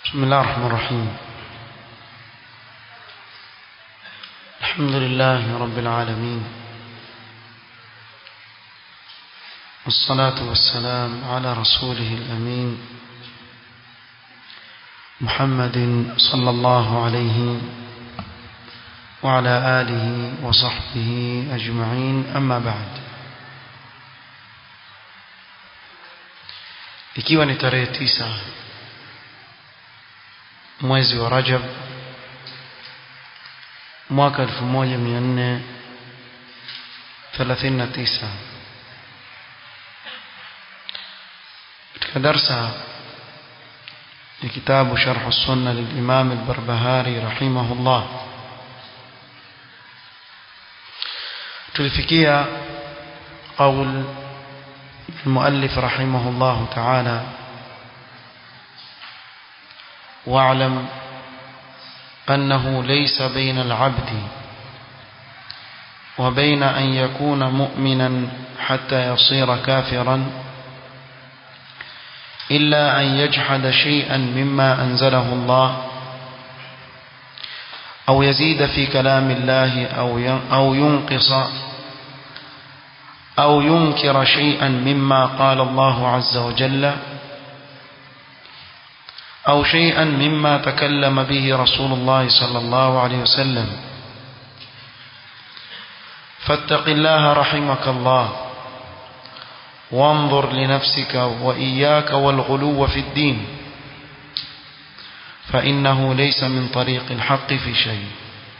بسم الله الرحمن الرحيم الحمد لله رب العالمين والصلاة والسلام على رسوله الأمين محمد صلى الله عليه وعلى آله وصحبه أجمعين أما بعد ikiwa ni tarehe tisa mwezi wa Rajab mwaka 1439 katika darsa ya kitabu Sharh Sunna للإمام البربهاري رحمه الله tulifikia قول المؤلف رحمه الله تعالى واعلم أنه ليس بين العبد وبين أن يكون مؤمنا حتى يصير كافرا إلا أن يجحد شيئا مما أنزله الله أو يزيد في كلام الله أو ينقص أو ينكر شيئا مما قال الله عز وجل أو شيئا مما تكلم به رسول الله صلى الله عليه وسلم فاتق الله رحمك الله وانظر لنفسك وإياك والغلو في الدين فإنه ليس من طريق الحق في شيء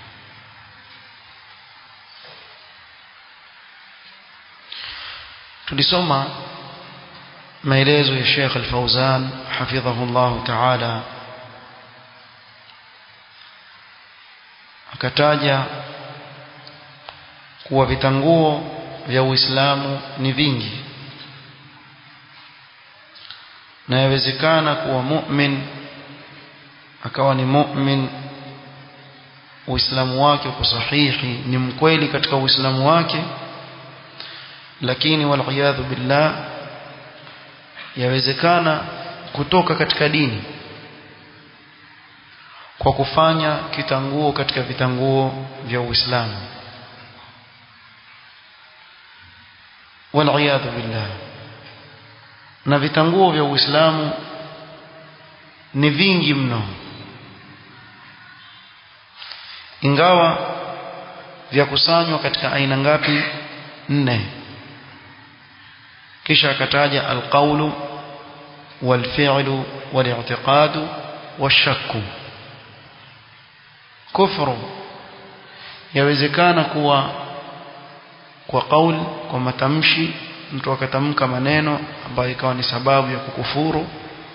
tulisoma maelezo ya Sheikh Al-Fauzan hafidhahu Allah Ta'ala akataja kuwa vitanguo vya Uislamu ni vingi na yawezekana kuwa mu'min akawa ni mu'min Uislamu wake uko sahihi ni mkweli katika Uislamu wake lakini waliyadhu billah yawezekana kutoka katika dini kwa kufanya kitanguo katika vitanguo vya Uislamu waliyadhu billah na vitanguo vya Uislamu ni vingi mno ingawa vya kusanywa katika aina ngapi nne kisha akataja alqaulu walfi'lu wali'tiqadu washakku kufru yawezekana kuwa kwa kauli kwa matamshi mtu akatamka maneno ambayo ikawa ni sababu ya kukufuru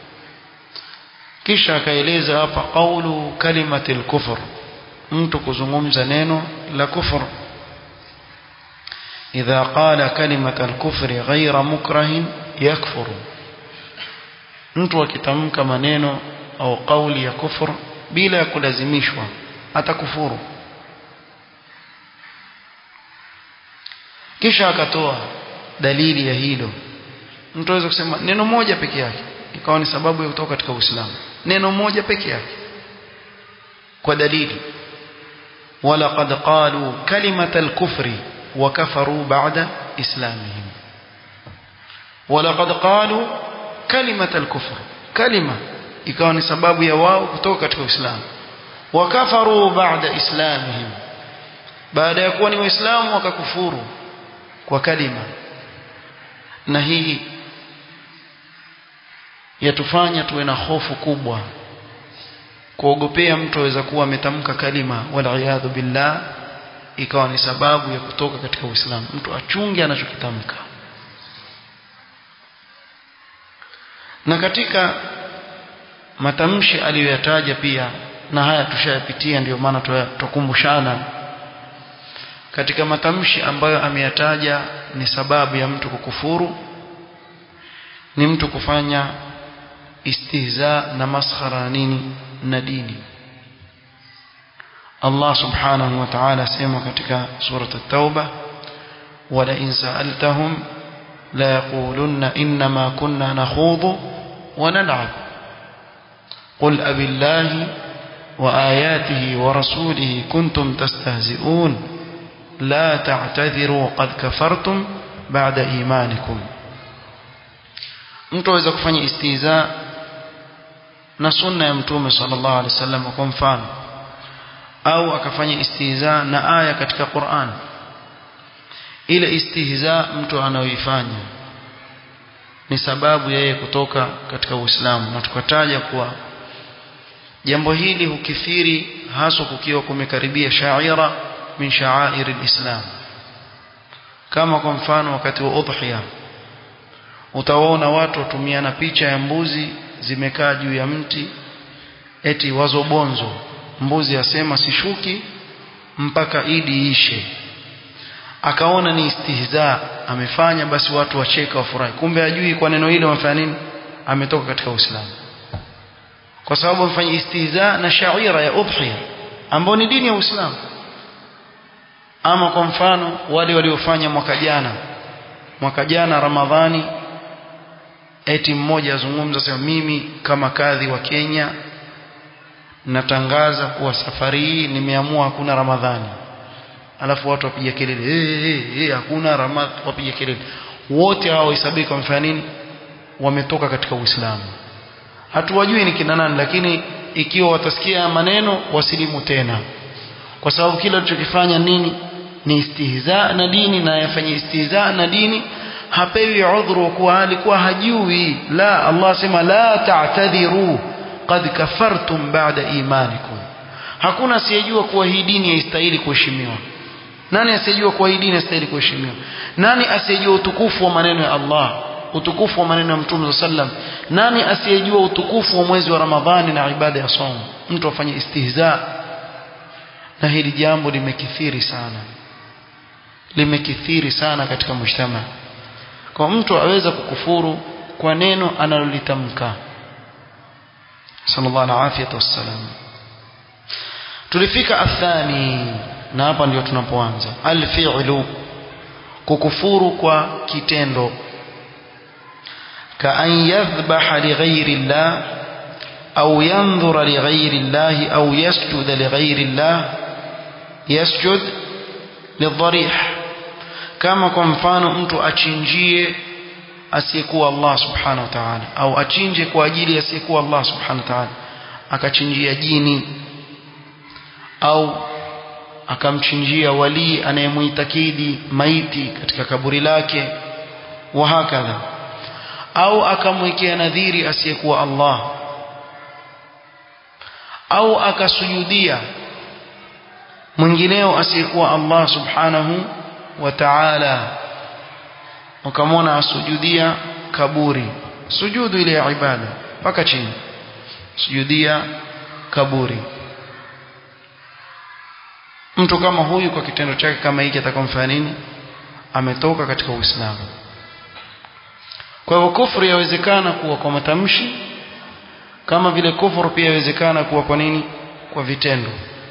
kisha akaeleza hapa qaulu kalimatil kufr mtu kuzungumza neno la kufuru إذا قال كلمة الكفر غير مكره يكفر mtu akitamka maneno au kauli ya kufur bila ya kulazimishwa atakufuru kisha akatoa dalili ya hilo mtu aweza kusema neno moja peke yake ikawa ni sababu ya kutoka katika Uislamu neno moja peke yake kwa dalili wala qad qalu kalimatal kufri وكفروا بعد إسلامهم ولقد قالوا كلمة الكفر كلمة ikawa ni sababu ya wao kutoka katika Uislamu wakafaru baada islamihim baada ya kuwa ni waislamu wakakufuru kwa kalima na hii yatufanya tuwe na hofu kubwa kuogopea mtu aweza kuwa ametamka kalima wal billah ikawa ni sababu ya kutoka katika Uislamu mtu achunge anachokitamka na katika matamshi aliyoyataja pia na haya tushayapitia ndio maana tukumbushana katika matamshi ambayo ameyataja ni sababu ya mtu kukufuru ni mtu kufanya istihza na maskhara nini na dini Allah subhanahu wa ta'ala sema katika surat at-tauba wala in sa'altahum la yaqulunna inma kunna nakhudhu wa nal'ab قل أبي الله وآياته ورسوله كنتم تستهزئون لا تعتذروا قد كفرتم بعد إيمانكم mtu aweza kufanya istiza na sunna ya mtume sallallahu alaihi wasallam kwa mfano au akafanya istihza na aya katika Qur'an ile istihza mtu anaoifanya ni sababu yeye kutoka katika Uislamu na tukataja kuwa jambo hili hukithiri haswa kukiwa kumekaribia shaira min sha'air alislam kama kwa mfano wakati wa udhiya utawaona watu watumiana picha ya mbuzi zimekaa juu ya mti eti wazobonzo mbuzi asema sishuki mpaka idi ishe akaona ni istihza amefanya basi watu wacheka wafurahi kumbe ajui kwa neno hilo wamefanya nini ametoka katika Uislamu kwa sababu amefanya istihza na shaira ya udhiya ambao ni dini ya Uislamu ama kwa mfano wale waliofanya mwaka jana mwaka jana Ramadhani eti mmoja azungumza sema mimi kama kadhi wa Kenya natangaza kuwa safari hii nimeamua hakuna Ramadhani alafu watu wapiga kelele hey, hey, hey, hakuna Ramadhani wapiga kelele wote hao hesabika wamefanya nini wametoka katika Uislamu hatuwajui ni kina nani lakini ikiwa watasikia maneno wasilimu tena kwa sababu kila alichokifanya nini ni istihza na dini na yafanya istihza na dini hapewi udhuru kuwa alikuwa hajui la Allah sema la ta'tadhiru qad kafartum ba'da imanikum hakuna asiyejua kuwa hii dini haistahili kuheshimiwa nani asiyejua kuwa hii dini haistahili kuheshimiwa nani asiyejua utukufu wa maneno ya Allah utukufu wa maneno ya Mtume sallam nani asiyejua utukufu wa mwezi wa Ramadhani na ibada ya somo mtu afanye istihza na hili jambo limekithiri sana limekithiri sana katika mshtama kwa mtu aweza kukufuru kwa neno analolitamka sallallahu alaihi wasallam tulifika athani na hapa ndio tunapoanza alfi'lu kukufuru kwa kitendo كأن يذبح لغير الله أو ينظر لغير الله أو يسجد لغير الله يسجد للضريح كما kwa mfano mtu achinjie asiyekuwa Allah subhanahu wa ta'ala au achinje kwa ajili asiyekuwa Allah subhanahu wa ta'ala akachinjia jini au akamchinjia wali anayemuitakidi maiti katika kaburi lake wa hakadha au akamwekea nadhiri asiyekuwa Allah au akasujudia mwingineo asiyekuwa Allah subhanahu wa ta'ala ukamwona asujudia kaburi sujudu ile ya ibada mpaka chini sujudia kaburi mtu kama huyu kwa kitendo chake kama hiki atakomfanya nini ametoka katika Uislamu kwa hivyo kufuru yawezekana kuwa kwa matamshi kama vile kufuru pia yawezekana kuwa kwa nini kwa vitendo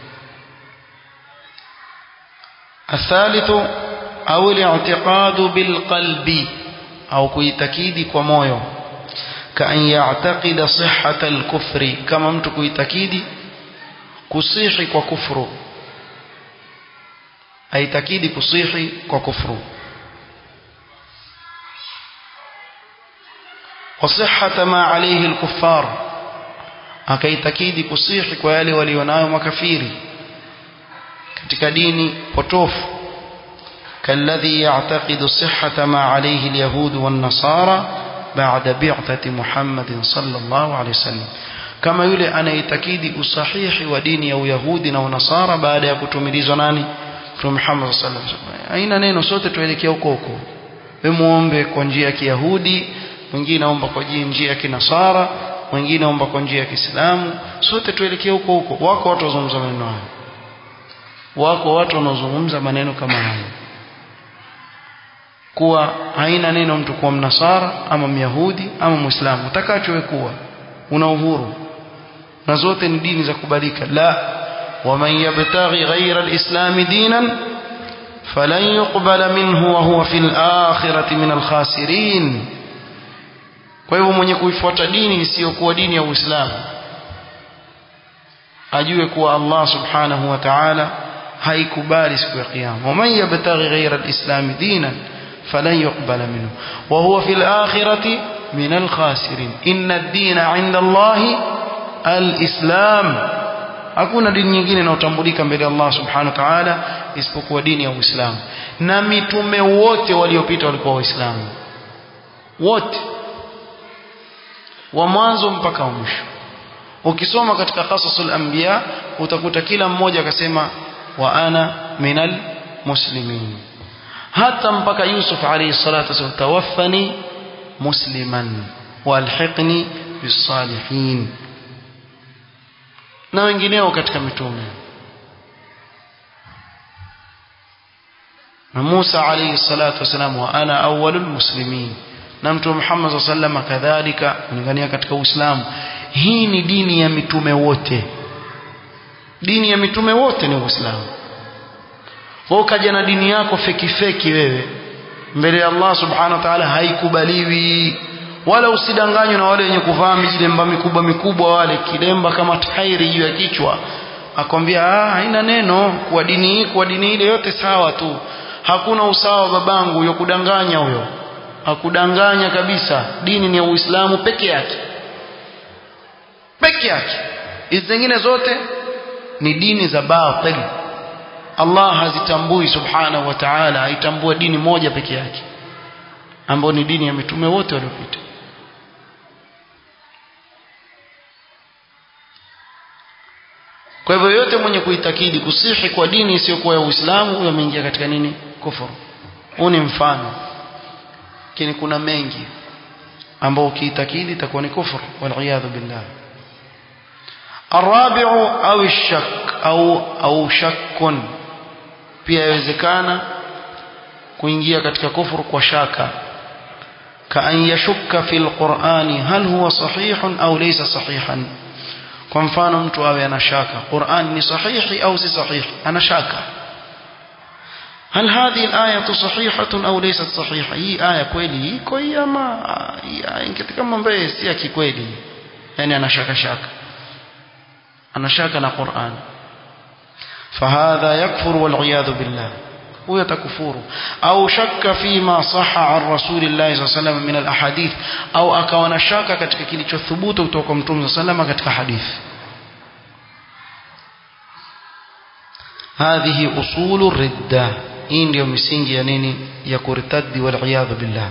الثالث أو الاعتقاد بالقلب أو كيتكيد كمويو كأن يعتقد صحة الكفر كما مت كيتكيد كصيح وكفر أي تكيد كصيح وكفر وصحة ما عليه الكفار akaitakidi kusihi kwa yale walionayo makafiri katika dini potofu kalladhi ya'taqidu sihhata ma alayhi alyahud wan nasara ba'da bi'thati Muhammadin sallallahu alayhi wasallam kama yule anaitakidi usahihi wa dini ya uyahudi na unasara baada ya kutumilizwa nani Mtume Muhammad sallallahu alayhi wasallam haina neno sote tuelekea huko huko wewe muombe kwa njia ya Kiyahudi mwingine aomba kwa njia ya Kinasara mwingine aomba kwa njia ya Kiislamu sote tuelekee huko huko wako watu wazungumza maneno hayo wako watu wanaozungumza maneno kama hayo kuwa haina neno mtu kuwa mnasara ama myahudi ama muislamu utakachowe kuwa una uhuru na zote ni dini za kubalika la waman yabtaghi ghayra alislam dinan falan yuqbala minhu wa huwa fil akhirati min alkhasirin kwa hivyo mwenye kuifuata dini isiyokuwa dini ya Uislamu ajue kuwa Allah subhanahu wa ta'ala haikubali siku ya kiyama waman yabtaghi ghayra alislam dinan falan yuqbala minhu wa huwa fil akhirati min alkhasirin inna ad-dina 'inda Allah alislam hakuna dini nyingine inayotambulika mbele ya Allah subhanahu wa ta'ala isipokuwa dini ya Uislamu na mitume wote waliopita walikuwa waislamu wote wa mwanzo mpaka wa mwisho ukisoma katika qasasul anbiya utakuta kila mmoja akasema wa ana minal muslimin hata mpaka Yusuf alayhi salatu wasallam tawaffani musliman walhiqni bisalihin na wengineo katika mitume na Musa alayhi salatu wasalam wa ana awwalul muslimin na mtume Muhammad sallallahu kadhalika kulingania katika Uislamu hii ni dini ya mitume wote dini ya mitume wote ni Uislamu wewe ukaja na dini yako feki feki wewe mbele ya Allah subhanahu wa ta'ala haikubaliwi wala usidanganywe na wale wenye kuvaa mijilemba mikubwa mikubwa wale kilemba kama tairi juu ya kichwa akwambia ah haina neno kwa dini hii kwa dini ile yote sawa tu hakuna usawa babangu huyo kudanganya huyo hakudanganya kabisa dini ni ya Uislamu peke yake peke yake hizi zingine zote ni dini za batil Allah hazitambui subhanahu wa ta'ala haitambua dini moja peke yake ambayo ni dini ya mitume wote waliopita kwa hivyo yote mwenye kuitakidi kusihi kwa dini isiyokuwa ya Uislamu huyo ameingia katika nini kufuru huu ni mfano lakini kuna mengi ambao ukiitakidi itakuwa ni kufuru wal billah الرابع أو الشك أو أو شك pia yawezekana kuingia katika kufuru kwa shaka kaan yashukka fil qur'ani hal huwa sahihun au laysa sahihan kwa mfano mtu awe ana shaka Qur'an ni sahihi au si sahihi ana shaka هل هذه الآية صحيحة أو ليست صحيحة هي آية كويلي كوي أما إنك كما مبيه سيكي كويلي يعني أنا شك شك أنا شك أنا قرآن فهذا يكفر والعياذ بالله ويتكفور أو شك فيما صح عن رسول الله صلى الله عليه وسلم من الأحاديث أو أكون شك katika kilichothubutu kutoka Mtume صلى الله عليه وسلم katika hadithi هذه أصول الردة hii ndio misingi ya nini ya kurtaddi wal iyadhu billah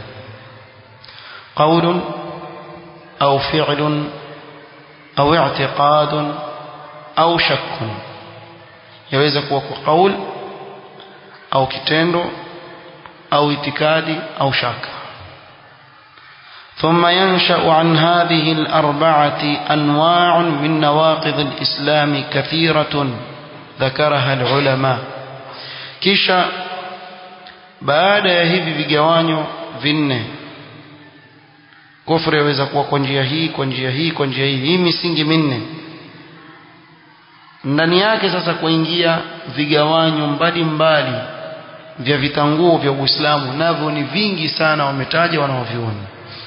qawl au fi'l au i'tiqad au shakk yaweza kuwa kwa qaul au kitendo au itikadi au shaka ثم ينشأ عن هذه الأربعة أنواع من نواقض الإسلام كثيرة ذكرها العلماء kisha baada ya hivi vigawanyo vinne kufuru yaweza kuwa kwa njia hii kwa njia hii kwa njia hii hii misingi minne ndani yake sasa kuingia vigawanyo mbalimbali vya vitanguo vya Uislamu navyo ni vingi sana wametaja wanaoviona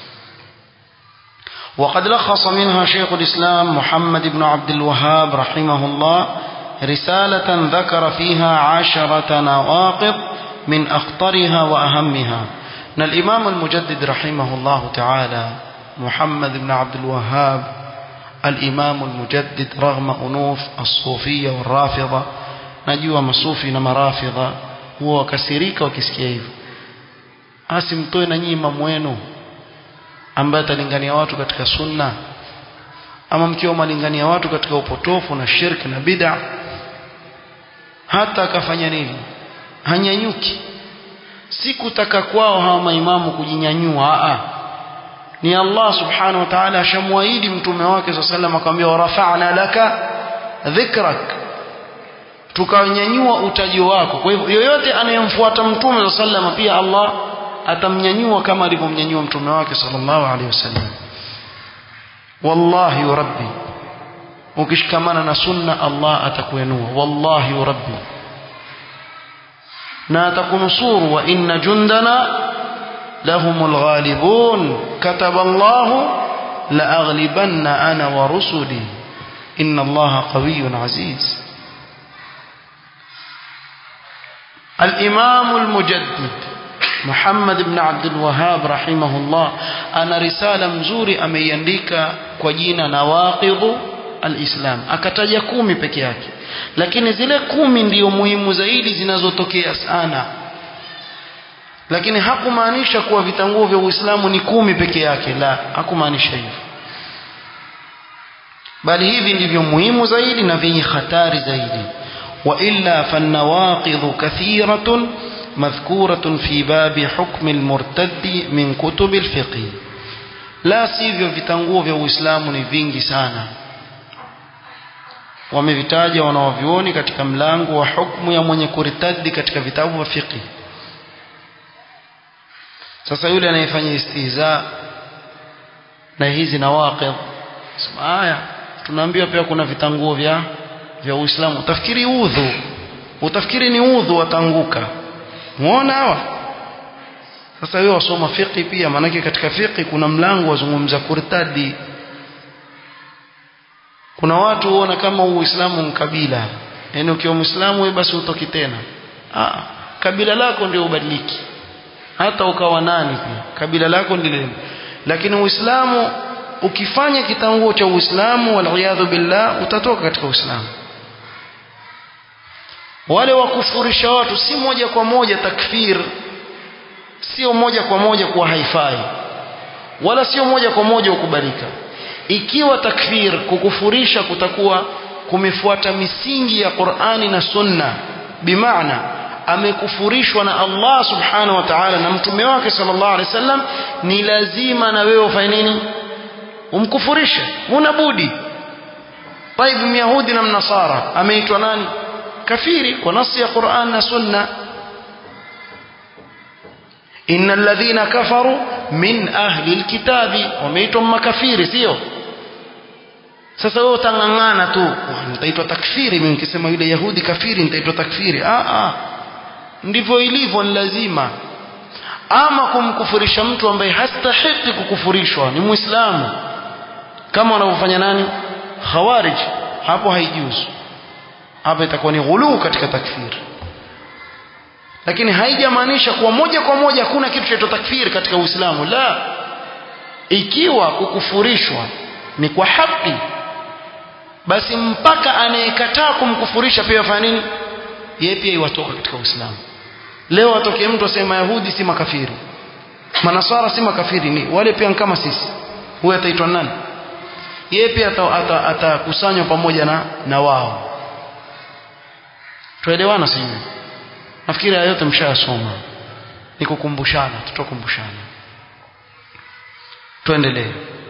وقد لخص منها شيخ الإسلام محمد بن عبد الوهاب رحمه الله رسالة ذكر فيها عشرة نواقض من أخطرها وأهمها أن الإمام المجدد رحمه الله تعالى محمد بن عبد الوهاب الإمام المجدد رغم أنوف الصوفية والرافضة نجوا مصوفي نما رافضة هو كسيريك وكسكيف asimtoe na nyinyi imamu wenu ambaye atalingania watu katika sunna ama mkiwa malingania watu katika upotofu na shirki na bid'a hata akafanya nini hanyanyuki si kutaka kwao hawa maimamu kujinyanyua a ni Allah subhanahu wa ta'ala ashamwaahidi mtume wake sallallahu akamwambia warafa'na laka dhikrak tukanyanyua utajo wako kwa hivyo yoyote anayemfuata mtume sallallahu pia Allah atamnyanyua kama alivyomnyanyua mtume wake sallallahu alaihi wasallam wallahi rabbi ukishikamana na sunna Allah atakuinua wallahi rabbi na atakunusuru wa inna jundana lahumul ghalibun kataba Allah la aghlibanna ana wa rusuli inna allaha qawiyyun aziz الإمام المجدد محمد بن عبد الوهاب رحمه الله أنا رسالة مزوري أميandika kwa jina nawaqidhu alislam akataja kumi peke yake lakini zile kumi ndiyo muhimu zaidi zinazotokea sana lakini hakumaanisha kuwa vitanguo vya Uislamu ni kumi peke yake la hakumaanisha hivyo bali hivi ndivyo muhimu zaidi na vyenye hatari zaidi وإلا فالنواقض كثيرة مذكورة في باب حكم المرتد من كتب الفقه لا sivyo vitanguo vya Uislamu ni vingi sana wamevitaja wanawavyuoni katika mlango wa hukumu ya mwenye kuritadi katika vitabu vya fiqh sasa yule anayefanya istihza na hizi nawaqid sema haya tunaambiwa pia kuna vitanguo vya vya Uislamu utafikiri udhu utafikiri ni udhu watanguka muona hawa sasa wewe wasoma fiqh pia maanake katika fiqh kuna mlango wazungumza kurtadi kuna watu huona kama Uislamu ni kabila yani ukiwa Muislamu wewe basi utoki tena ah kabila lako ndio ubadiliki hata ukawa nani pia kabila lako ndilo lakini Uislamu ukifanya kitanguo cha Uislamu wal billah utatoka katika Uislamu wale wakufurisha watu si moja kwa moja takfir sio moja kwa moja kuwa haifai wala sio moja kwa moja ukubalika ikiwa takfir kukufurisha kutakuwa kumefuata misingi ya Qur'ani na Sunna bimaana amekufurishwa na Allah subhanahu wa ta'ala na mtume wake sallallahu alaihi wasallam ni lazima na wewe ufanye nini umkufurishe huna budi طيب myahudi na mnasara ameitwa nani kafiri kwa nasi ya Qur'an na Sunna innal ladhina kafaru min ahli alkitabi wameitwa makafiri sio sasa wewe utangangana tu nitaitwa takfiri mimi nikisema yule yahudi kafiri nitaitwa takfiri ah ah ndivyo ilivyo ni lazima ama kumkufurisha mtu ambaye hastahiki kukufurishwa ni muislamu kama wanavyofanya nani khawarij hapo haijuzu hapa itakuwa ni ghuluu katika takfiri lakini haijamaanisha kuwa moja kwa moja hakuna kitu cha takfiri katika Uislamu la ikiwa kukufurishwa ni kwa haki basi mpaka anayekataa kumkufurisha pia afanya nini yeye pia iwatoka katika Uislamu leo atokee mtu asema Yahudi si makafiri manasara si makafiri ni wale pia kama sisi huyo ataitwa nani yeye pia atakusanywa ata, ata pamoja na na wao tuelewana sijui nafikiri haya yote mshayasoma ni kukumbushana tutakumbushana tuendelee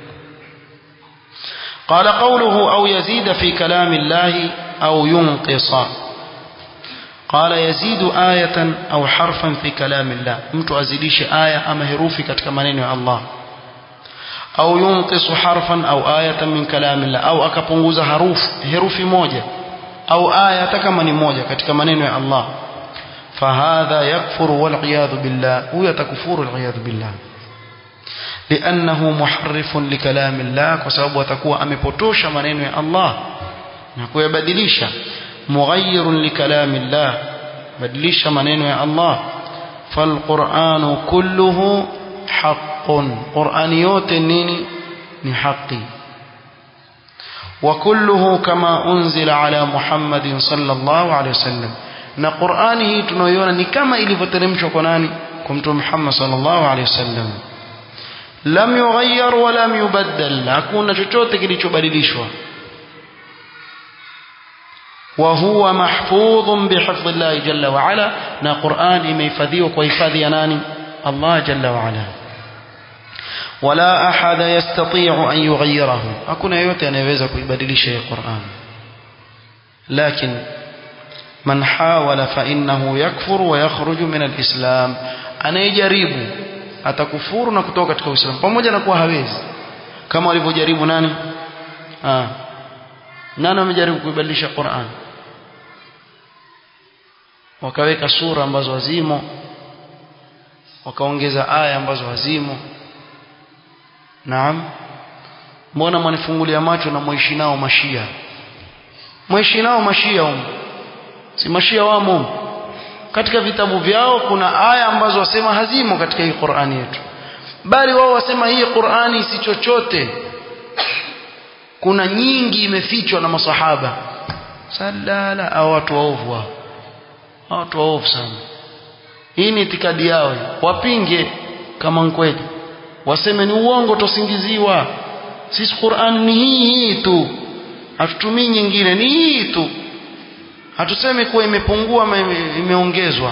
قال قوله أو يزيد في كلام الله أو ينقص قال يزيد آية أو حرفا في كلام الله mtu azidishe aya ama herufi katika maneno ya Allah au yunqisu harfan au ayatan min kalamillah au akapunguza harufu herufi moja au aya hata kama ni moja katika maneno ya Allah fahadha yakfuru wal iyadhu billah huyo atakufuru wal iyadhu billah لأنه محرف لكلام الله وسبب atakuwa amepotosha maneno ya Allah na kuyabadilisha مغير لكلام الله badilisha maneno ya Allah فالقرآن كله حق قرآن yote nini ni haki وكله كما أنزل على محمد صلى الله عليه وسلم na Qur'ani hii tunayoiona ni kama ilivyoteremshwa kwa nani kwa mtume Muhammad sallallahu alaihi wasallam lam yughayyar wa lam yubaddal hakuna chochote kilichobadilishwa wa huwa mahfudhun bihifdhi Allah jalla wa ala na Qur'an imehifadhiwa kwa hifadhi ya nani Allah jalla wa ala wala ahada yastati'u an yughayyirahu hakuna yote anayeweza kuibadilisha hii Qur'an lakini man hawala fa innahu yakfur wa yakhruju min al-islam anayejaribu atakufuru na kutoka katika Uislamu pamoja na kuwa hawezi kama walivyojaribu nani ah nani amejaribu kuibadilisha Qur'an wakaweka sura ambazo hazimo wakaongeza aya ambazo hazimo naam mbona mwanifungulia macho na mwishi nao mashia mwishi nao mashia humu si mashia wamo humu katika vitabu vyao kuna aya ambazo wasema hazimo katika hii Qur'ani yetu bali wao wasema hii Qur'ani si chochote kuna nyingi imefichwa na masahaba salala au watu waovu wao watu waovu sana hii ni itikadi yao wapinge kama kweli waseme ni uongo tosingiziwa sisi Qur'an ni hii hii tu hatutumii nyingine ni hii tu hatusemi kuwa imepungua ama imeongezwa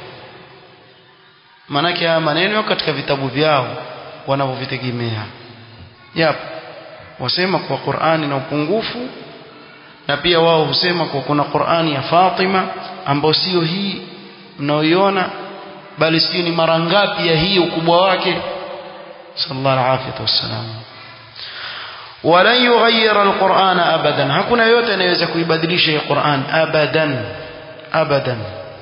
maanake haya maneno katika vitabu vyao wanavyovitegemea yap wasema kwa Qur'ani na upungufu na pia wao husema kwa kuna Qur'ani ya Fatima ambayo sio hii mnaoiona bali sio ni mara ngapi ya hii ukubwa wake sallallahu alaihi wasallam walan yughayyira alqur'ana abadan hakuna yote anayeweza kuibadilisha hii Qur'an abadan abadan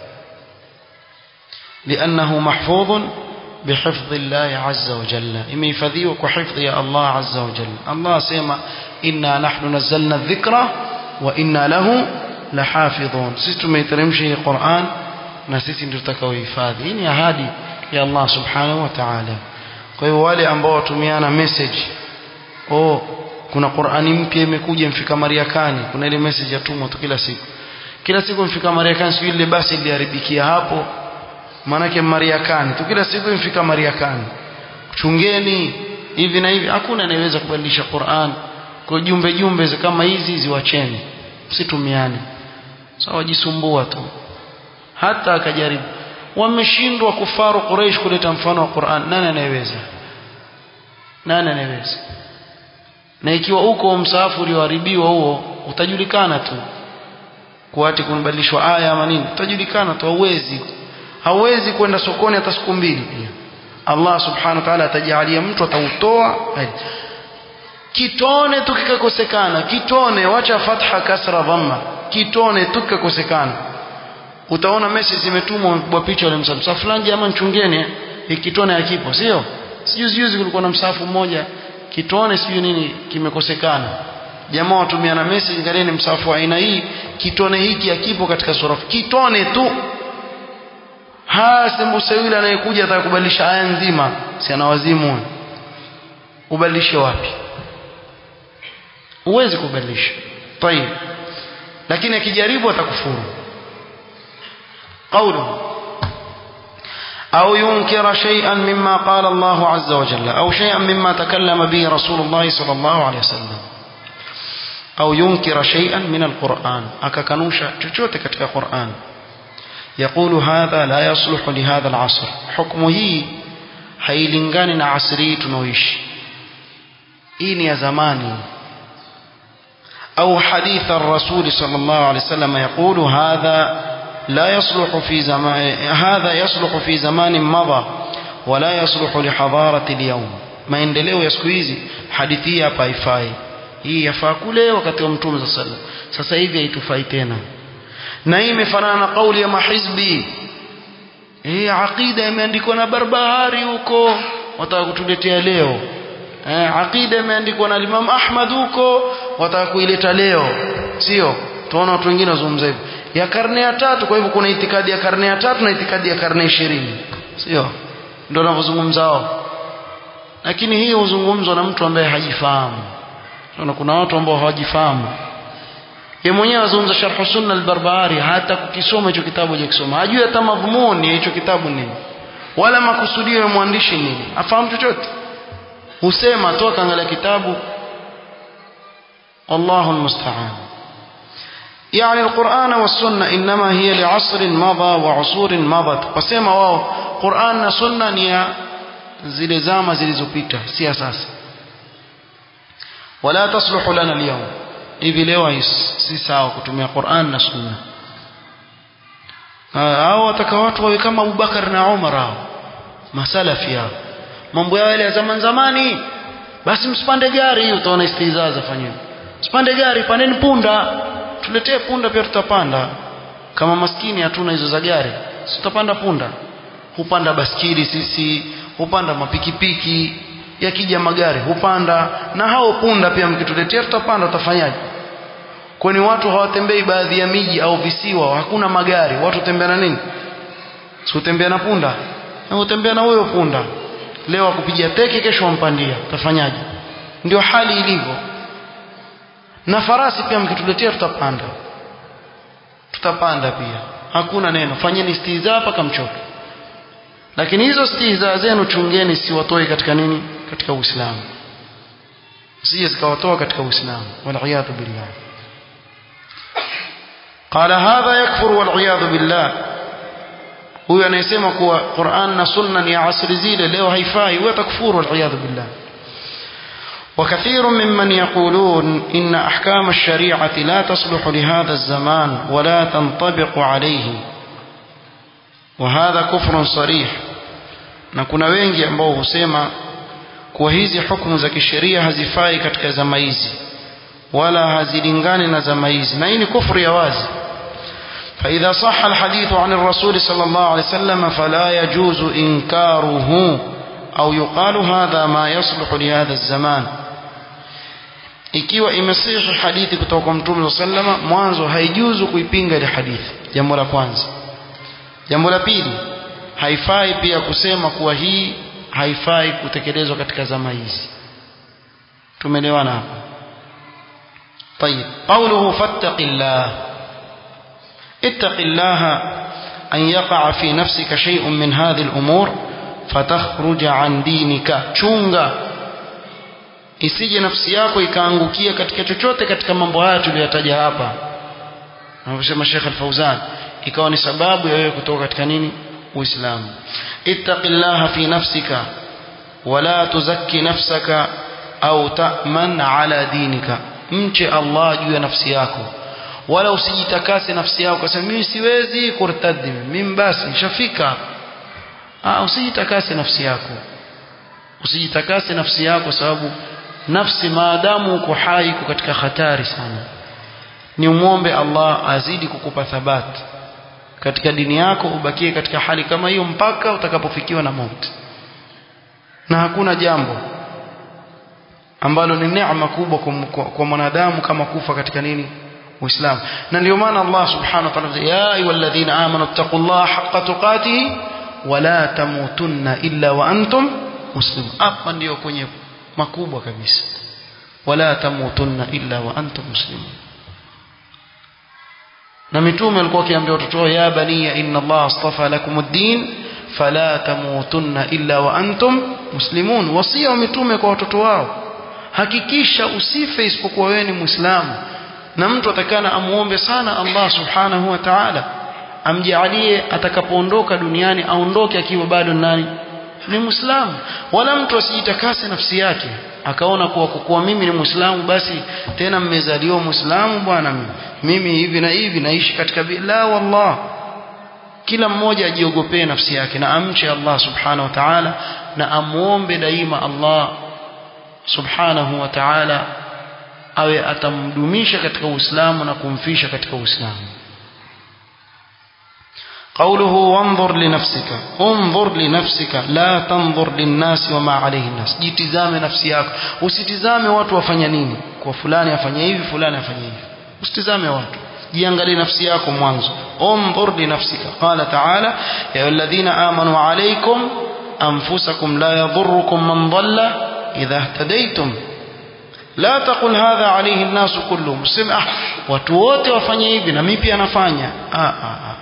لأنه محفوظ بحفظ الله عز وجل إما يفذيه كحفظ يا الله عز وجل الله سيما إنا نحن نزلنا الذكر وإنا له لحافظون سيستم يترمشي القرآن نسيتي نتكو يفاذي إني هادي يا الله سبحانه وتعالى kwa hiyo wale ambao watumiana message oh kuna Qur'ani mpya imekuja mfika Mariakani kuna ile message yatumwa tu kila siku kila siku mfika Mariakani siku ile basi iliharibikia hapo maanake Mariakani tu kila siku mfika Mariakani chungeni hivi na hivi hakuna anayeweza kubadilisha Qur'an kwa jumbe jumbe kama hizi ziwacheni msitumiane sawa wajisumbua tu hata akajaribu wameshindwa kufaru Quraysh kuleta mfano wa Qur'an nani anayeweza nani anayeweza na ikiwa uko msaafu ulioharibiwa huo utajulikana tu kuati kunabadilishwa aya ama nini utajulikana tu hauwezi hauwezi kwenda sokoni hata siku mbili pia Allah subhanahu wa ta'ala atajalia mtu atautoa kitone tu kikakosekana kitone wacha fatha kasra dhamma kitone tu kikakosekana utaona message zimetumwa kwa picha ile msafu fulani jamaa chungeni ikitone hakipo sio sijuzi juzi kulikuwa na msafu mmoja kitone sijui nini kimekosekana jamaa watumia na message ngalieni msafu wa aina hii kitone hiki hakipo katika sura kitone tu hasa Musa anayekuja atakubadilisha aya nzima si ana wazimu ubadilishe wapi uwezi kubadilisha tayib lakini akijaribu atakufuru قوله أو ينكر شيئا مما قال الله عز وجل أو شيئا مما تكلم به رسول الله صلى الله عليه وسلم أو ينكر شيئا من القرآن أككنوشا تشوتك كتك القرآن يقول هذا لا يصلح لهذا العصر حكمه hailingani na asri hii tunaoishi hii ni ya zamani au hadith ar-rasul sallallahu alayhi wasallam yaqulu hadha la yasluhu fi zaman hadha yasluhu fi zaman madha wala yasluhu li hadarati al-yawm maendeleo ya siku hizi hadithi hii hapa haifai hii yafaa kule wakati wa mtume sallallahu alayhi wasallam sasa hivi haitufai tena na hii imefanana na kauli ya mahizbi eh aqida imeandikwa na barbahari huko wataka kutuletea leo eh aqida imeandikwa na Imam Ahmad huko wataka kuileta leo sio tunaona watu wengine wazungumza hivyo ya karne ya tatu kwa hivyo kuna itikadi ya karne ya tatu na itikadi ya karne ishirini sio ndio wanavyozungumza wao lakini hii huzungumzwa na mtu ambaye hajifahamu kuna watu ambao hawajifahamu yeye mwenyewe azungumza sharh sunna al-barbahari hata kukisoma hicho kitabu hajakisoma hajui hata madhumuni ya hicho kitabu nini wala makusudio ya mwandishi nini afahamu chochote husema toka angalia kitabu Allahu المستعان يعني القرآن والسنة إنما هي لعصر مضى وعصور مضت وسema wao Qur'an na sunna ni ya zile zama zilizopita si sasa wala tasluhu lana al-yawm hivi leo si sawa kutumia Qur'an na Sunna hao wataka watu wawe kama Abubakar na Umar hao masalafi hao mambo yao ya zaman zamani basi msipande gari utaona istizaza fanyeni msipande gari pandeni punda tuletee punda pia tutapanda kama maskini hatuna hizo za gari tutapanda punda hupanda baskili sisi hupanda mapikipiki yakija magari hupanda na hao punda pia mkituletea tutapanda utafanyaje kwani watu hawatembei baadhi ya miji au visiwa hakuna magari watu tembea na nini si utembea na punda na utembea na huyo punda leo akupigia teke kesho wampandia utafanyaje ndio hali ilivyo na farasi pia mkituletea tutapanda tutapanda pia hakuna neno fanyeni stiza mpaka mchoke lakini hizo stiza zenu chungeni siwatoe katika nini katika uislamu sije zikawatoa katika uislamu waliyadhu billah qala hadha yakfur waliyadhu billah huyu anayesema kuwa Qur'an na sunna ni asri zile leo haifai huwa takfuru waliyadhu billah وكثير ممن يقولون إن أحكام الشريعة لا تصلح لهذا الزمان ولا تنطبق عليه وهذا كفر صريح na kuna wengi ambao husema kuwa hizi hukumu za kisheria hazifai katika zama hizi wala hazilingani na zama hizi na hii ni kufru ya wazi فإذا صح الحديث عن الرسول صلى الله عليه وسلم فلا يجوز إنكاره أو يقال هذا ما يصلح لهذا الزمان ikiwa imesihi hadithi kutoka kwa mtume sallama mwanzo haijuzu kuipinga ile hadithi jambo la kwanza jambo la pili haifai pia kusema kuwa hii haifai kutekelezwa katika zama hizi tumeelewana hapa طيب قوله فاتق الله اتق الله أن يقع في نفسك شيء من هذه الأمور فتخرج عن دينك chunga isije nafsi yako ikaangukia katika chochote katika mambo haya tuliyotaja hapa anavyosema Sheikh Al-Fauzan ikawa ni sababu ya wewe kutoka katika nini Uislamu ittaqillaha fi nafsika wala tuzakki nafsaka au ta'man ala dinika mche Allah juu ya nafsi yako wala usijitakase nafsi yako kwa sababu mimi siwezi kurtadi mimi basi nishafika ah usijitakase nafsi yako usijitakase nafsi yako sababu nafsi maadamu uko hai uko katika hatari sana ni umwombe Allah azidi kukupa thabati katika dini yako ubakie katika hali kama hiyo mpaka utakapofikiwa na mauti na hakuna jambo ambalo ni neema kubwa kwa, kwa mwanadamu kama kufa katika nini uislamu na ndio maana Allah subhanahu wa ta'ala ya ayyuhalladhina amanu taqullaha haqqa tuqatih wala tamutunna illa wa antum muslimun hapa ndio kwenye makubwa kabisa wala tamutunna illa wa antum muslimun na mitume walikuwa wakiambia watoto wao ya baniya inna Allah astafa lakum ad-din fala tamutunna illa wa antum muslimun wasia wa mitume kwa watoto wao hakikisha usife isipokuwa wewe ni muislamu na mtu atakana amuombe sana Allah subhanahu wa ta'ala amjalie atakapoondoka duniani aondoke akiwa bado nani ni muislamu wala mtu asijitakase nafsi yake akaona kuwa kuwa mimi ni muislamu basi tena mmezaliwa muislamu bwana mimi mimi hivi na hivi naishi katika la wallah kila mmoja ajiogopee nafsi yake na amche Allah subhanahu wa ta'ala na amuombe daima Allah subhanahu wa ta'ala awe atamdumisha katika Uislamu na kumfisha katika Uislamu قوله وانظر لنفسك انظر لنفسك لا تنظر للناس وما عليه الناس jitizame nafsi yako usitizame watu wafanya nini kwa fulani afanye hivi fulani afanye hivi usitizame watu jiangalie nafsi yako mwanzo انظر لنفسك قال تعالى يا الذين آمنوا عليكم أنفسكم لا يضركم من ضل إذا اهتديتم لا تقل هذا عليه الناس كلهم سمع watu wote wafanye hivi na mimi pia nafanya ah ah ah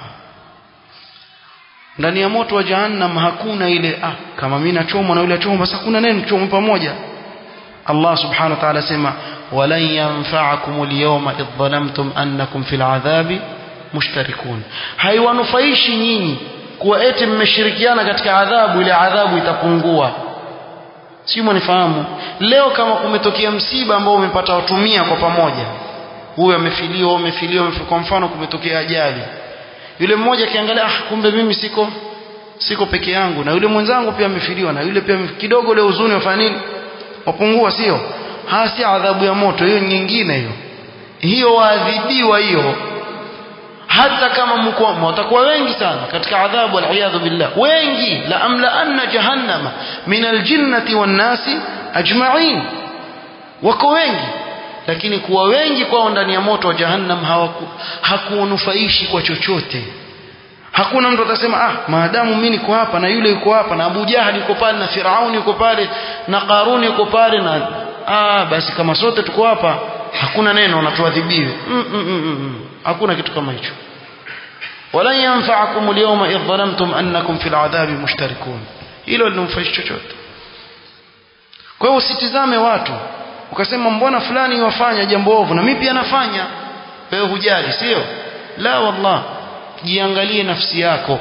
ndani ya moto wa jahannam hakuna ile ah kama mimi nachomwa na yule achomwa basi hakuna neno chomwa pamoja Allah subhanahu wa ta'ala sema walan yanfa'akum al-yawma idh dhalamtum annakum fil adhabi mushtarikun haiwanufaishi nyinyi kuwa eti mmeshirikiana katika adhabu ile adhabu itapungua si mwanifahamu leo kama kumetokea msiba ambao umepata watu mia kwa pamoja huyu amefiliwa amefiliwa kwa mfano kumetokea ajali yule mmoja akiangalia ah kumbe mimi siko siko peke yangu na yule mwenzangu pia amefiliwa na yule pia kidogo ile huzuni wafanya nini wapungua sio hasi adhabu ya moto hiyo nyingine hiyo hiyo waadhibiwa hiyo hata kama mko watakuwa wengi sana katika adhabu aliyadhu billah wengi la amla anna jahannama min aljinnati wan nasi ajma'in wako wengi lakini kuwa wengi kwao ndani ya moto wa jahannam hawaku hakuonufaishi kwa chochote hakuna mtu atasema ah maadamu mimi niko hapa na yule yuko hapa na Abu Jahal yuko pale na Firauni yuko pale na Karuni yuko pale na ah basi kama sote tuko hapa hakuna neno na tuadhibiwe mm, mm, mm, mm. hakuna kitu kama hicho wala yanfa'akum al-yawma idh dhalamtum annakum fil adhabi mushtarikun hilo linamfaishi chochote kwa hiyo usitizame watu ukasema mbona fulani wafanya jambo ovu na mimi pia nafanya wewe hujali sio la wallah jiangalie nafsi yako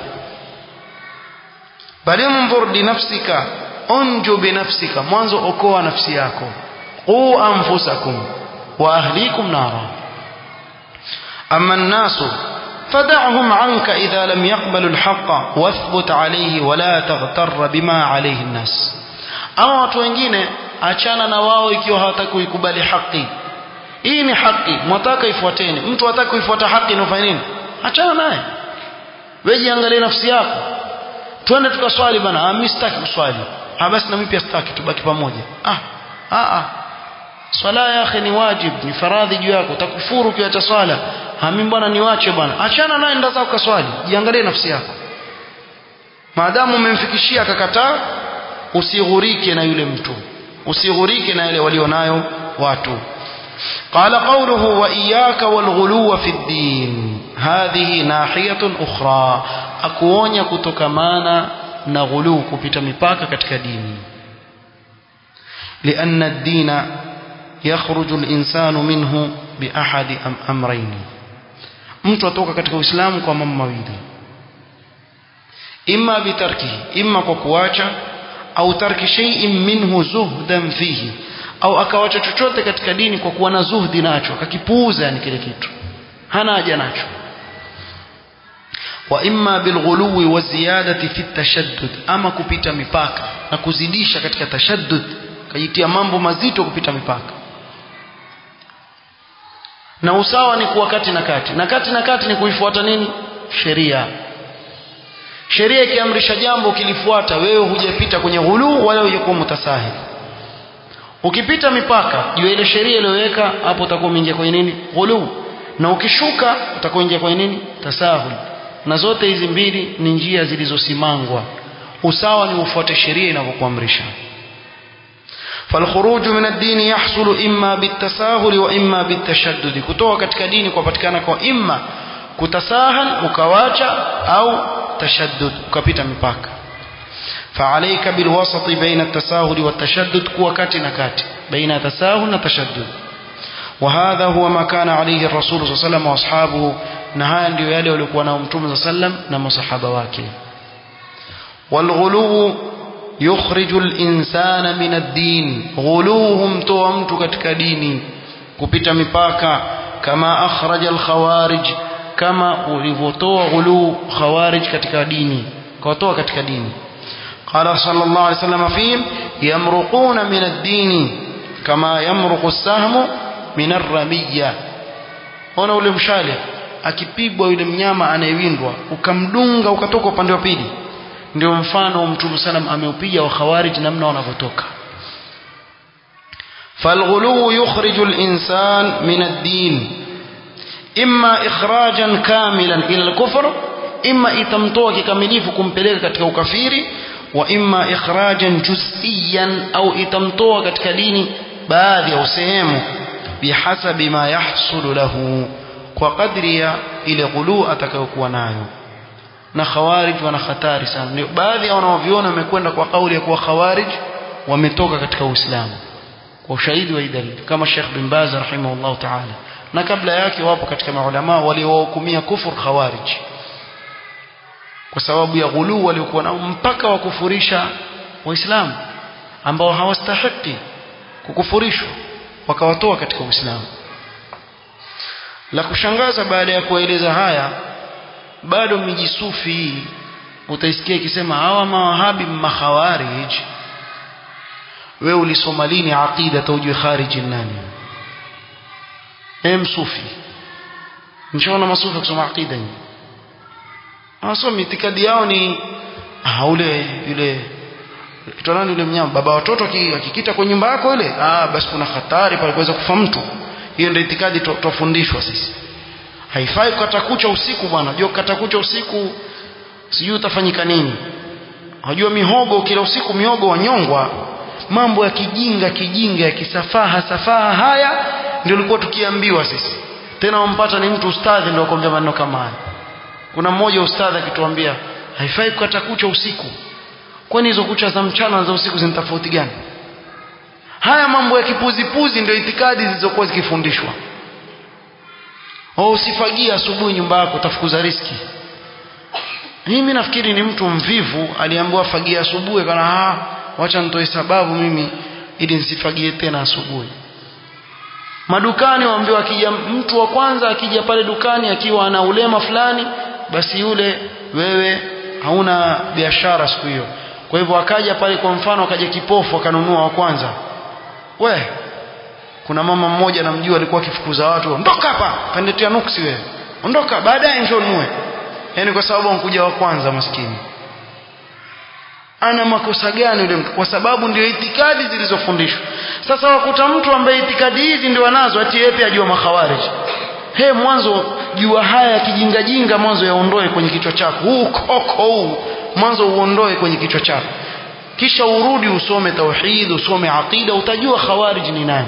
bali mnzur li nafsika unju bi nafsika mwanzo okoa nafsi yako qu anfusakum wa ahlikum nara amma an-nas فدعهم عنك إذا لم يقبلوا الحق واثبت عليه ولا تغتر بما عليه الناس أو watu wengine achana na wao ikiwa hawataka kuikubali haki hii ni haki mwataka ifuateni mtu hataka kuifuata haki inafanya nini achana naye wewe jiangalie nafsi yako twende tukaswali bana ah mimi sitaki kuswali ah basi na mimi pia sitaki tubaki pamoja ah ah ah swala ya akhi ni wajib ni faradhi juu yako utakufuru ukiacha swala ah mimi bwana niwache bwana achana naye nenda zako kaswali jiangalie nafsi yako maadamu umemfikishia akakataa usighurike na yule mtu usighurike na yale walionayo watu قال قوله وإياك والغلو في الدين هذه ناحية أخرى أكوونيا كتكمانا نغلو كبت مباكا كتك ديني لأن الدين يخرج الإنسان منه بأحد أمرين mtu atoka katika uislamu kwa mambo mawili imma bitarkihi imma kwa kuacha au tarki shay'in minhu zuhdan fihi au akawacha chochote katika dini kwa kuwa na zuhdi nacho akakipuuza yani kile kitu hana haja nacho wa imma bilghuluwi wa ziyadati fi tashaddud ama kupita mipaka na kuzidisha katika tashaddud kajitia mambo mazito kupita mipaka na usawa ni kuwa kati na kati na kati na kati ni kuifuata nini sheria sheria ikiamrisha jambo ukilifuata wewe hujapita kwenye ghuluu wala hujakuwa mutasahil ukipita mipaka juu ile sheria iliyoweka hapo utakuwa umeingia kwenye nini ghuluu na ukishuka utakuwa ingia kwenye nini tasahul na zote hizi mbili ni njia zilizosimangwa usawa ni ufuate sheria inavyokuamrisha فالخروج من الدين يحصل إما بالتساهل وإما بالتشدد kutoka katika dini kupatikana kwa imma kutasahal ukawacha au tashaddud ukapita mipaka فعليك بالوسط بين التساهل والتشدد كوا كاتي نكاتي بين تساهل وتشدد وهذا هو ما كان عليه الرسول صلى الله عليه وسلم واصحابه نهاية ndio yale walikuwa nao mtume صلى الله عليه وسلم na masahaba wake والغلو يخرج الإنسان من الدين غلوهم toa mtu katika dini kupita mipaka kama akhraja al-khawarij kama ulivyotoa ghulu khawarij katika dini kawatoa katika dini قال صلى الله عليه وسلم فيهم يمرقون من الدين كما يمرق السهم من الرمية ona ule mshale akipigwa yule mnyama anayewindwa ukamdunga ukatoka upande wa pili ndio mfano mtume salam ameupiga wa khawarij namna wanavyotoka فالغلو يخرج الإنسان من الدين إما إخراجا كاملا إلى الكفر إما إتمتوك كمليف كمبليك كتك وكفيري وإما إخراجا جزئيا أو إتمتوك كتك ديني baadhi au sehemu bihasabi ma yahsulu lahu kwa kadri ya ile ghuluu atakayokuwa nayo na khawarij wana hatari sana ndio baadhi ya wanaoviona wamekwenda kwa kauli ya kuwa khawarij wametoka katika uislamu kwa ushahidi wa dalili kama Sheikh bin Baz rahimahullah ta'ala na kabla yake wapo katika maulama waliowahukumia kufur khawarij kwa sababu ya ghuluu waliokuwa nao mpaka wakufurisha waislamu ambao hawastahiki kukufurishwa wakawatoa katika Uislamu la kushangaza baada ya kueleza haya bado miji sufi hii utaisikia ikisema hawa mawahabi makhawarij wewe ulisoma lini aqida taujue kharij nani em sufi mshaona masufi kusoma aqida hii hawasomi itikadi yao ni ah ule yule kitwa nani yule mnyama baba watoto akikita kwa nyumba yako ile ah basi kuna hatari pale kuweza kufa mtu hiyo ndio itikadi tofundishwa sisi haifai kukata kucha usiku bwana unajua kukata kucha usiku sijui utafanyika nini unajua mihogo kila usiku mihogo wanyongwa mambo ya kijinga kijinga ya kisafaha safaha haya ndio ulikuwa tukiambiwa sisi tena wampata ni mtu ustadhi ndio akwambia maneno kama haya kuna mmoja ustadhi akituambia haifai kukata kucha usiku kwani hizo kucha za mchana na za usiku zina tofauti gani haya mambo ya kipuzipuzi ndio itikadi zilizokuwa zikifundishwa au usifagie asubuhi nyumba yako utafukuza riski mimi nafikiri ni mtu mvivu aliambiwa fagie asubuhi kana ah wacha nitoe sababu mimi ili nisifagie tena asubuhi madukani waambiwa akija mtu wa kwanza akija pale dukani akiwa ana ulema fulani basi yule wewe hauna biashara siku hiyo kwa hivyo akaja pale kwa mfano akaja kipofu akanunua wa kwanza we kuna mama mmoja namjua alikuwa akifukuza watu ondoka hapa kaniletea nuksi wewe ondoka baadaye njoo nunue yani kwa sababu ankuja wa kwanza maskini ana makosa gani yule mtu kwa sababu ndio itikadi zilizofundishwa sasa wakuta mtu ambaye itikadi hizi ndio anazo ati yeye pia ajua makhawarij he mwanzo jua haya kijingajinga mwanzo yaondoe kwenye kichwa chako huu koko huu mwanzo uondoe kwenye kichwa chako kisha urudi usome tauhid usome aqida utajua khawarij ni nani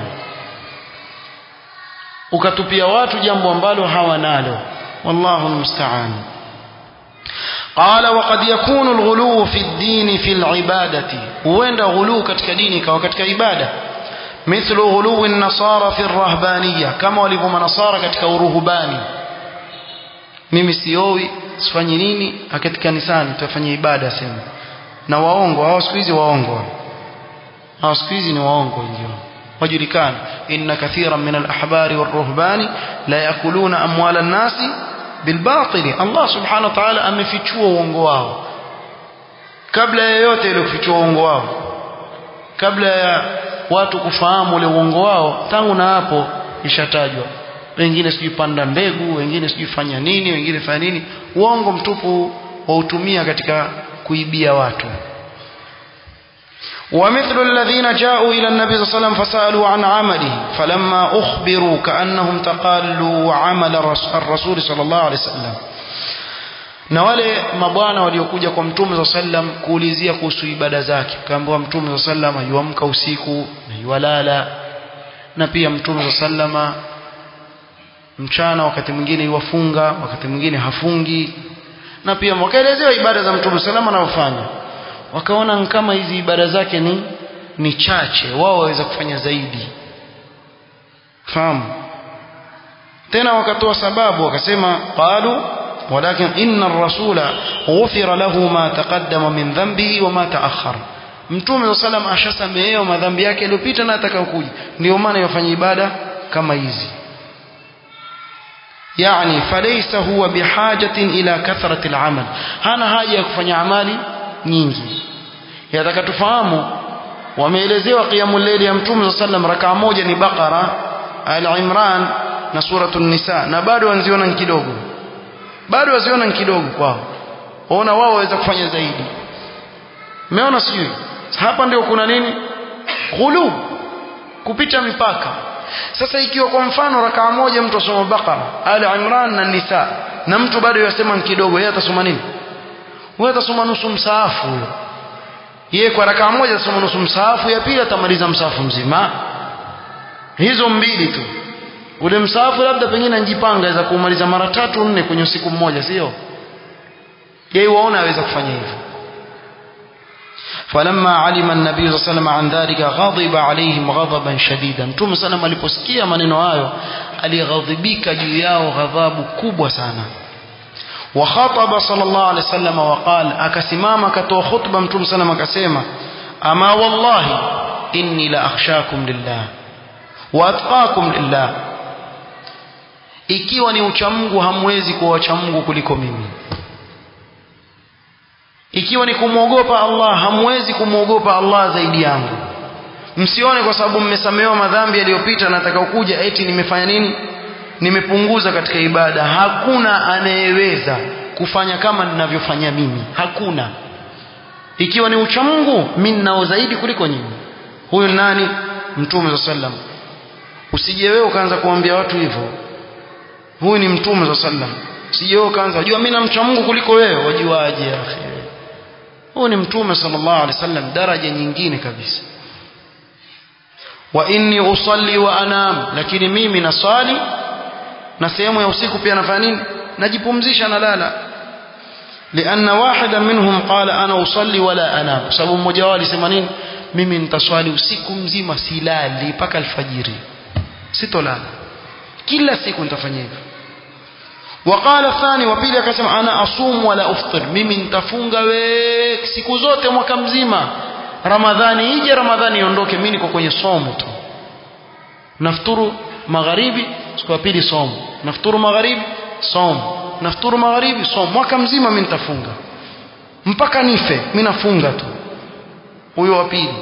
ukatupia watu jambo ambalo hawanalo wallahu almusta'an قال وقد يكون الغلو في الدين في العبادة وين غلو katika dini kawa katika ibada مثل غلو النصارى في الرهبانية كما walivyo manasara katika uruhubani mimi siowi sifanyi nini akati kanisani tutafanya ibada sema na waongo hao siku hizi waongo hao siku hizi ni waongo ndio wajulikana inna kathiran min al-ahbari war-ruhbani la yakuluna amwala an-nasi bilbatili Allah subhanahu wa ta'ala amefichua uongo wao kabla ya yote ile kufichua uongo wao kabla ya watu kufahamu ule uongo wao tangu na hapo ishatajwa wengine sijui panda mbegu wengine sijui fanya nini wengine fanya nini uongo mtupu wautumia katika kuibia watu ومثل الذين جاءوا إلى النبي صلى الله عليه وسلم فسألوا عن عمله فلما أخبروا كأنهم تقالوا عمل الرسول صلى الله عليه وسلم na wale mabwana waliokuja kwa mtume saa sallam kuulizia kuhusu ibada zake kaambiwa mtume saa sallam yuamka usiku na yuwalala na pia mtume saa sallama mchana wakati mwingine yuwafunga wakati mwingine hafungi na pia wakaelezewa ibada za mtume salama anavyofanya wakaona kama hizi ibada zake ni ni chache wao waweza kufanya zaidi fahamu tena wakatoa sababu wakasema qalu walakin inna ar-rasula ghufira lahu ma taqaddama min dhanbihi wa ma ta'akhkhara mtume sallam ashasamehewa madhambi yake yaliyopita na atakayokuja ndio maana yafanya ibada kama hizi yani falaysa huwa bihajatin ila kathrati al-amal hana haja ya kufanya amali nyingi yataka tufahamu wameelezewa qiyamul layli ya mtume sallam rakaa moja ni Baqara al-Imran na suratul Nisa na bado wanziona ni kidogo bado waziona ni kidogo kwao waona wao waweza kufanya zaidi umeona sijui hapa ndio kuna nini ghulu kupita mipaka sasa ikiwa kwa mfano rakaa moja mtu asoma Baqara al-Imran na Nisa na mtu bado yasema ni kidogo yeye atasoma nini wewe atasoma nusu msaafu huyo yeye kwa rakaa moja atasoma nusu msaafu ya pili atamaliza msaafu mzima hizo mbili tu ule msaafu labda pengine anjipanga aweza kumaliza mara tatu nne kwenye usiku mmoja sio yeye waona aweza kufanya hivyo فلما علم النبي صلى الله عليه وسلم عن ذلك غضب عليهم غضبا شديدا mtume sana aliposikia maneno hayo alighadhibika juu yao ghadhabu kubwa sana وخطب صلى الله عليه وسلم وقال akasimama akatoa khutba mtume sana akasema ama wallahi inni la akhshakum lillah wa atqakum lillah ikiwa ni uchamungu hamwezi kuwa wachamungu kuliko mimi ikiwa ni kumwogopa Allah hamwezi kumwogopa Allah zaidi yangu msione kwa sababu mmesamehewa madhambi yaliyopita na atakaokuja eti nimefanya nini nimepunguza katika ibada hakuna anayeweza kufanya kama ninavyofanya mimi hakuna ikiwa ni uchamungu mimi nao zaidi kuliko nyinyi huyu nani mtume sallam usije wewe ukaanza kuambia watu hivyo huyu ni mtume wa sallam usije wewe ukaanza wajua mimi namcha Mungu kuliko wewe wajuaje akhi huyu ni mtume sallallahu alaihi wasallam daraja nyingine kabisa wa inni usalli wa anam lakini mimi naswali na sehemu ya usiku pia nafanya nini najipumzisha nalala لأن واحدا منهم قال أنا أصلي ولا أنام sababu mmoja wao alisema nini mimi nitaswali usiku mzima silali mpaka alfajiri sitolala kila siku nitafanya hivyo وقال الثاني وبيلي akasema ana asum wala uftir mimi nitafunga we siku zote mwaka mzima ramadhani ije ramadhani iondoke mimi niko kwenye somo tu nafturu magharibi siku ya pili somo nafturu magharibi somo nafturu magharibi somo mwaka mzima mimi nitafunga mpaka nife mimi nafunga tu huyo wa pili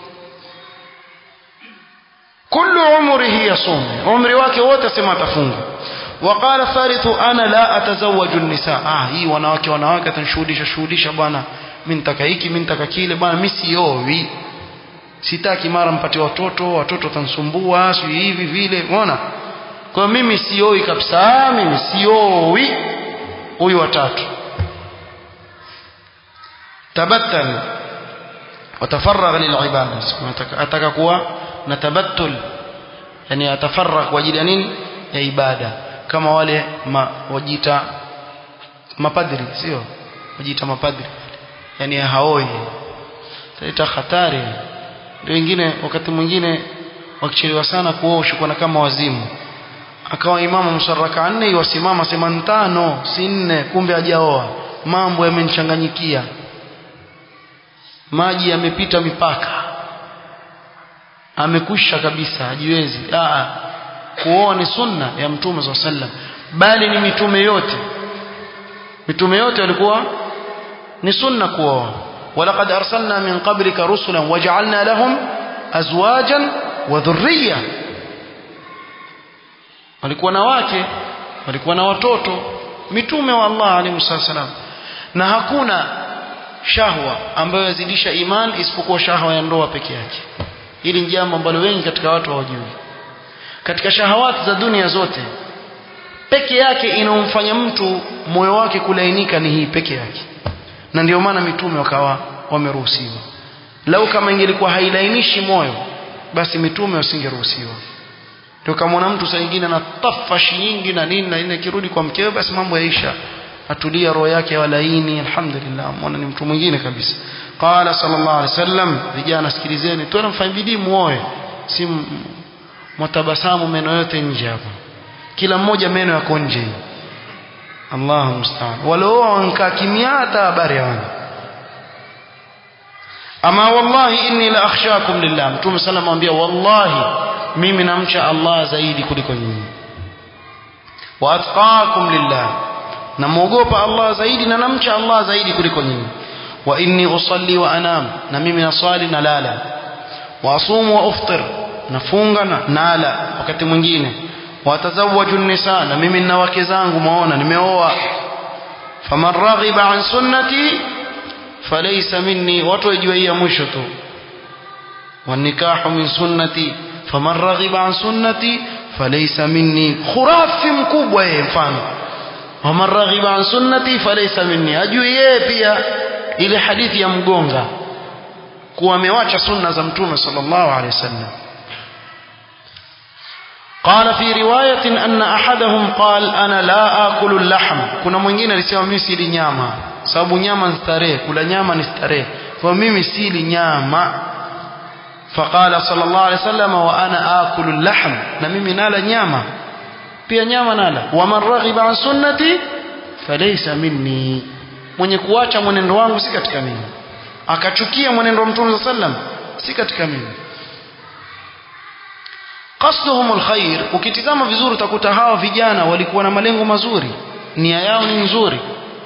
kullu umrihi yasum umri wake wote asema atafunga وقال الثالث انا لا اتزوج النساء ah hii wanawake wanawake atanishuhudisha shuhudisha bwana mimi nitaka hiki mimi nitaka kile bwana mimi siowi sitaki mara mpate watoto watoto watanisumbua si hivi vile unaona kwa mimi sioi kabisa mimi sioi huyu watatu tabattal watafaragha lilibada ataka kuwa na tabattul yani atafaragha kwa ajili ya nini ya ibada kama wale ma, wajita mapadri sio wajita mapadri yani haoi taita hatari ndio wengine wakati mwingine wakichelewa sana kuoa ushikwana kama wazimu akawa imamu msaraka nne iwasimama sema tano si nne kumbe hajaoa mambo yamenichanganyikia maji yamepita mipaka amekwisha kabisa hajiwezi a kuoa ni sunna ya mtume swalla sallam bali ni mitume yote mitume yote walikuwa ni sunna kuoa walaqad arsalna min qablika rusulan waj'alna lahum azwajan wa dhurriyya walikuwa na wake walikuwa na watoto mitume wa Allah alayhi wasallam na hakuna shahwa ambayo yazidisha iman isipokuwa shahwa ya ndoa peke yake hili ni jambo ambalo wengi katika watu hawajui katika shahawati za dunia zote peke yake inaomfanya mtu moyo wake kulainika ni hii peke yake na ndio maana mitume wakawa wameruhusiwa lau kama ingelikuwa hailainishi moyo basi mitume wasingeruhusiwa ndio kama mtu saa nyingine ana tafashi nyingi na nini na nini akirudi kwa mkewe basi mambo yaisha atulia roho yake walaini alhamdulillah muone ni mtu mwingine kabisa qala sallallahu alaihi wasallam vijana sikilizeni tuone mfanye bidii muoe si mtabasamu meno yote nje hapa kila mmoja meno yako nje Allahu musta'an walio wankaa kimya hata habari hawana ama wallahi inni la akhshakum lillah mtume sallallahu alayhi wasallam wallahi mimi namcha Allah zaidi kuliko nyinyi wa atqakum lillah namuogopa Allah zaidi na namcha Allah zaidi kuliko nyinyi wa inni usalli wa anam na mimi naswali na lala wa asumu wa uftir nafunga na nala wakati mwingine watazawaju nisa na mimi nina wake zangu maona nimeoa faman raghiba an sunnati falaysa minni watu wajua hii ya mwisho tu wanikahu min sunnati faman raghiba an sunnati falaysa minni khurafi mkubwa yeye mfano waman raghiba an sunnati falaysa minni ajui yeye pia ile hadithi ya mgonga kuwa amewacha sunna za mtume sallallahu alaihi wasallam قال في رواية أن أحدهم قال أنا لا آكل اللحم كنا mwingine alisema mimi sili nyama sababu nyama ni starehe kula nyama ni starehe kwa mimi sili nyama فقال صلى الله عليه وسلم وأنا آكل اللحم na mimi nala nyama pia nyama nala waman raghiba an sunnati falaysa minni mwenye kuacha mwenendo wangu si katika mimi akachukia mwenendo wa mtume sallam si katika mimi qasduhum alkhair ukitizama vizuri utakuta hawa vijana walikuwa na malengo mazuri nia yao ni nzuri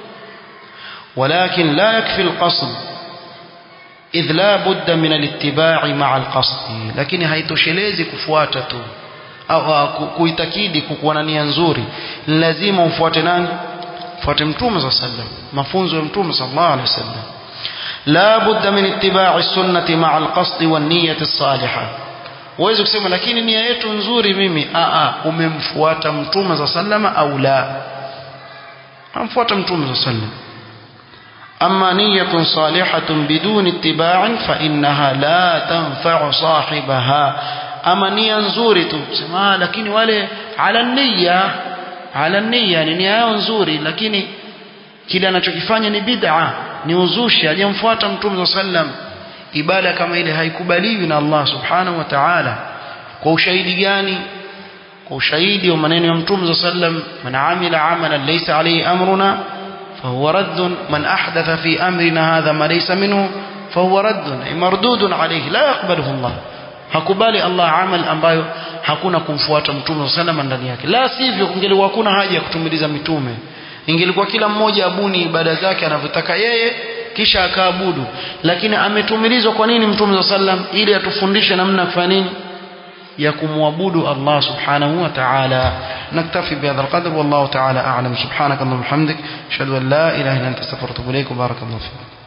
ولكن لا يكفي القصد إذ لا بد من الاتباع مع القصد لكن haitoshelezi kufuata tu au kuitakidi kukuwa na nia nzuri lazima ufuate nani fuate mtume صلى الله عليه وسلم mafunzo ya mtume صلى الله عليه وسلم لا بد من اتباع السنة مع القصد والنية الصالحة uweze kusema lakini nia yetu nzuri mimi a a umemfuata mtume za sallama au la amfuata mtume za sallam أما نية صالحة بدون اتباع فإنها لا تنفع صاحبها أما نية نزوري تسمى لكن wale على النية على النية ni nia yao nzuri lakini kile anachokifanya ni bid'a ni uzushi hajamfuata mtume sallam ibada kama ile haikubaliwi na Allah subhanahu wa ta'ala kwa ushahidi gani kwa ushahidi wa maneno ya mtume sallam man amila amalan laysa alayhi amruna فهو رد من أحدث في أمرنا هذا ما ليس منه فهو رد أي مردود عليه لا يقبله الله hakubali Allah amal ambayo hakuna kumfuata mtume sallallahu ndani yake la sivyo kungelikuwa hakuna haja ya kutumiliza mitume ingelikuwa kila mmoja abuni ibada zake anavyotaka yeye kisha akaabudu lakini ametumilizwa kwa nini mtume sallam ili atufundishe namna ya kufanya nini ya kumwabudu Allah subhanahu wa ta'ala naktafi bihadha alqadr wallahu ta'ala a'lam subhanaka allahumma hamdik ashhadu an la ilaha illa anta astaghfiruka wa atubu ilaik barakallahu fiik